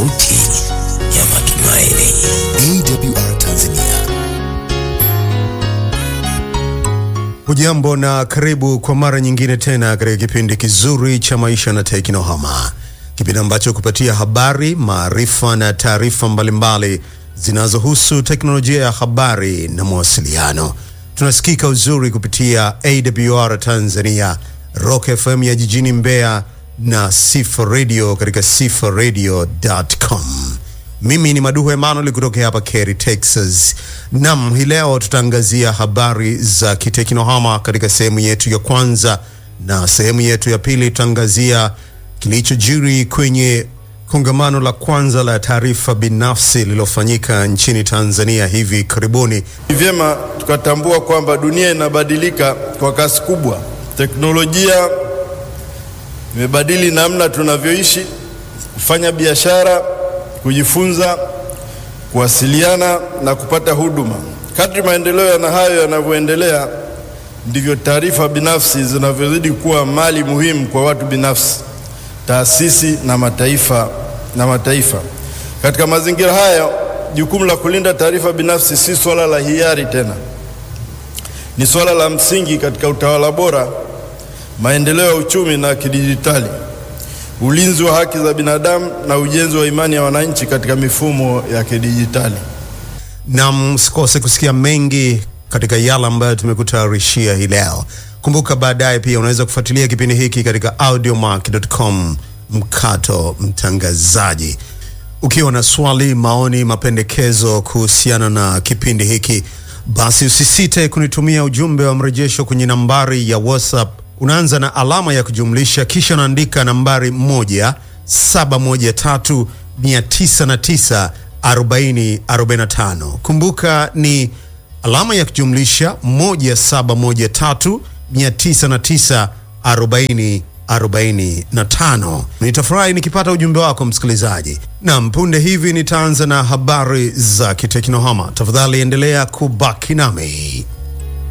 sauti ya matumaini. AWR Tanzania. Hujambo na karibu kwa mara nyingine tena katika kipindi kizuri cha maisha na teknohama, kipindi ambacho kupatia habari, maarifa na taarifa mbalimbali zinazohusu teknolojia ya habari na mawasiliano. Tunasikika uzuri kupitia AWR Tanzania, Rock FM ya jijini Mbeya na Sifa Radio katika sifaradio.com. Mimi ni Maduhu Emmanuel kutoka hapa Cary, Texas. Nam, hii leo tutaangazia habari za kiteknohama katika sehemu yetu ya kwanza, na sehemu yetu ya pili tutaangazia kilichojiri kwenye kongamano la kwanza la taarifa binafsi lililofanyika nchini Tanzania hivi karibuni. Ni vyema tukatambua kwamba dunia inabadilika kwa kasi kubwa. Teknolojia imebadili namna tunavyoishi, kufanya biashara, kujifunza, kuwasiliana na kupata huduma. Kadri maendeleo na hayo yanavyoendelea, ndivyo taarifa binafsi zinavyozidi kuwa mali muhimu kwa watu binafsi, taasisi na mataifa na mataifa. Katika mazingira haya, jukumu la kulinda taarifa binafsi si swala la hiari tena, ni swala la msingi katika utawala bora, maendeleo ya uchumi na kidijitali, ulinzi wa haki za binadamu na ujenzi wa imani ya wananchi katika mifumo ya kidijitali. Na msikose kusikia mengi katika yale ambayo tumekutayarishia hii leo. Kumbuka baadaye pia unaweza kufuatilia kipindi hiki katika audiomark.com mkato mtangazaji. Ukiwa na swali, maoni, mapendekezo kuhusiana na kipindi hiki, basi usisite kunitumia ujumbe wa mrejesho kwenye nambari ya WhatsApp. Unaanza na alama ya kujumlisha kisha unaandika nambari moja saba moja tatu mia tisa na tisa arobaini arobaini na tano. Kumbuka ni alama ya kujumlisha moja saba moja tatu mia tisa na tisa arobaini 45. Nitafurahi nikipata ujumbe wako msikilizaji. Naam, punde hivi nitaanza na habari za kiteknohama. Tafadhali endelea kubaki nami.